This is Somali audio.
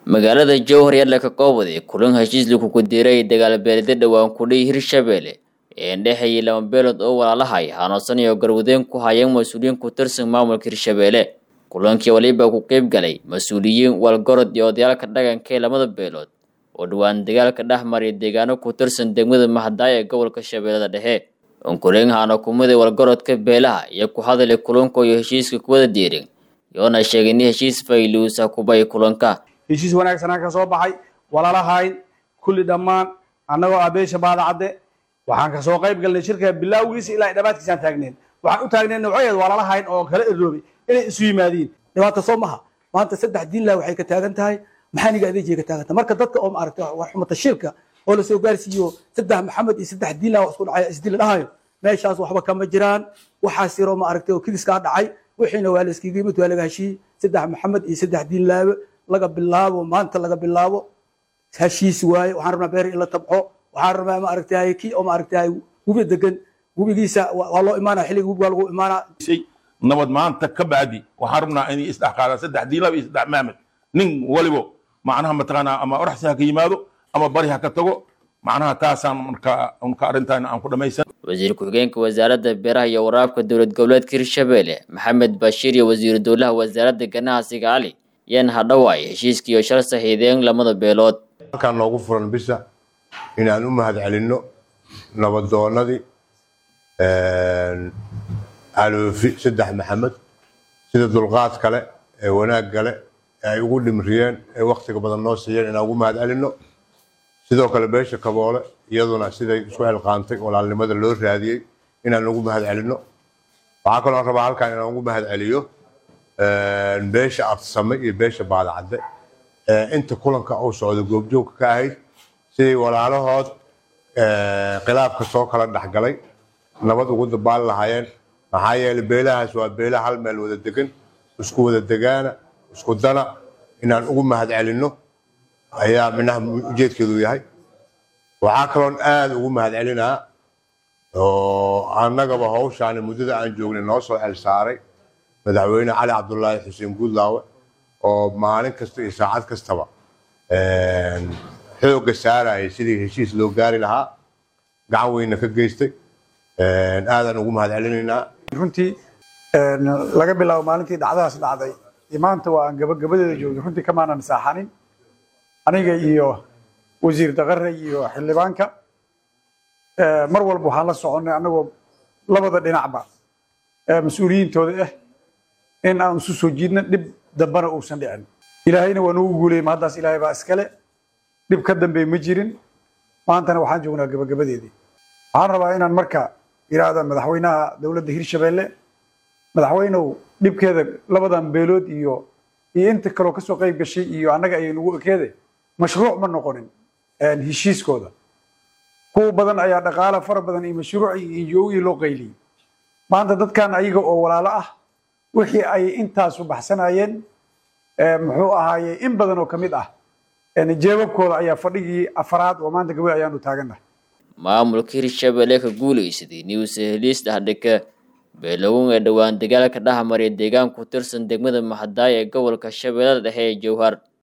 magaalada jowhar yaalla ka koobade kulan heshiis lagu kudiray dagaalbeelida dhowaan kudhay hirshabelle ee indhexeeyay laba beelood oo walaalahay hanuusan iyo garwadeen ku hayeen mas-uuliyiin ku tirsan maamulka hirshabelle kulankii waliba ku qeyb galay mas-uuliyiin walgorod iyo odayaalka dhaqanka ee lamada beelood oo dhowaan dagaalka dhex mariya deegaano ku tirsan degmada mahadaay ee gobolka shabeellada dhexe onkuleynhana kumida walgorodka beelaha iyo ku hadalay kulanka iyo heshiiska kuwada diirin yoona sheegay in heshiis fayluusa kubay kulanka heshiis wanaagsanaa ka soo baxay walalahayn kulli dhammaan annagoo abeesha baadacadde waxaan ka soo qayb galnay shirka bilaawgiisa ilaa dhammaadkiisaan taagneen waxaan u taagneen noocoyeed walalahayn oo kala eroobay inay isu yimaadiin dhibaata soo maha maanta saddex diinlah waxay ka taagan tahay maxaaniga adeejiya ka taagan tahay marka dadka oo maaragtay wax xumata shirka oo lasoo gaarsiiyo saddex maxamed iyo saddex diinlah wax isku dhacay isdila dhahayo meeshaas waxba kama jiraan waxaas yaroo maaragtay oo kiliskaa dhacay wixiina waa la iskiga yimid waa laga heshiiyey saddex maxamed iyo saddex diinlaabe laga bilaabo maanta laga bilaabo heshiis waaye waxaan rabnaa beer in la tabco waxaan rabnaa maaragtay kii oo maaragtay webi degan webigiisa waa loo imaanaa xilliga webigaa lagu imaanaa nabad maanta ka bacdi waxaan rabnaa inay isdhex qaadaan saddex diinlaba iyo saddex maamed nin walibo macnaha mataqaanaa ama oraxsi ha ka yimaado ama bari ha ka tago macnaha taasaan marka unka arrintan aan ku dhamaysan wasiir ku-xigeenka wasaaradda beeraha iyo waraabka dowlad goboleedka hirshabelle maxamed bashiir iyo wasiiru dowlaha wasaaradda ganacsiga cali yan hadhawaay heshiiskii iyo shal saxiideen lamada beelood halkaan noogu furan bisa inaan u mahad celinno nabadoonadii aloofi saddex maxamed sida dulqaad kale ee wanaag kale ee ay ugu dhimriyeen ee waktiga badan noo siiyeen inaan ugu mahad celinno sidoo kale beesha kaboole iyaduna siday isku xilqaantay walaalnimada loo raadiyey inaan ugu mahad celinno waxaa kaloo rabaa halkaan inaan ugu mahad celiyo beesha absame iyo beesha baadacadde inta kulanka uu socdo goobjoogka ka ahayd siday walaalahood khilaafka soo kala dhexgalay nabad ugu dabaali lahaayeen maxaa yeelay beelahaas waa beela hal meel wada degan isku wada degaana isku dana inaan ugu mahad celinno ayaa minaha ujeedkeedu yahay waxaa kaloon aada ugu mahad celinaa oo annagaba hawshaani muddada aan joognay noo soo xel saaray madaxweyne cali cabdulaahi xuseen guudlaawe oo maalin kasta iyo saacad kastaba xoogga saarayay sidii heshiis loo gaari lahaa gacan weyna ka geystay aadaan ugu mahad celinaynaa runtii laga bilaabo maalintii dhacdadaas dhacday iyo maanta waa aan gabagabadeeda joogay runtii kamaanan saaxanin aniga iyo wasiir daqare iyo xildhibaanka mar walba waxaan la soconnay annagoo labada dhinacba mas-uuliyiintooda ah in aan isu soo jiidna dhib dambana uusan dhicin ilaahayna waa nugu guulayay ma haddaas ilaahay baa iskale dhib ka dambeey ma jirin maantana waxaan joognaa gabagabadeedii waxaan rabaa inaan marka yidhaahda madaxweynaha dowladda hirshabelle madaxweynow dhibkeeda labadan beelood iyo iyo inta kaloo kasoo qayb gashay iyo annaga ayay nugu ekeede mashruuc ma noqonin heshiiskooda kuwa badan ayaa dhaqaala fara badan iyo mashruuc iyo injoogii loo qayliyey maanta dadkan ayaga oo walaalo ah wixii ay intaasu baxsanayeen muxuu ahaaye in badan oo ka mid ah jeebabkooda ayaa fadhigii afaraad oo maanta gabadh ayaanu taagannahay maamulka hirshabelle ka guulaysaday news heliis dhahdhika beelowin ee dhowaan dagaalka dhex mariya deegaan ku tirsan degmada mahadaay ee gobolka shabeellada dhexe ee jowhar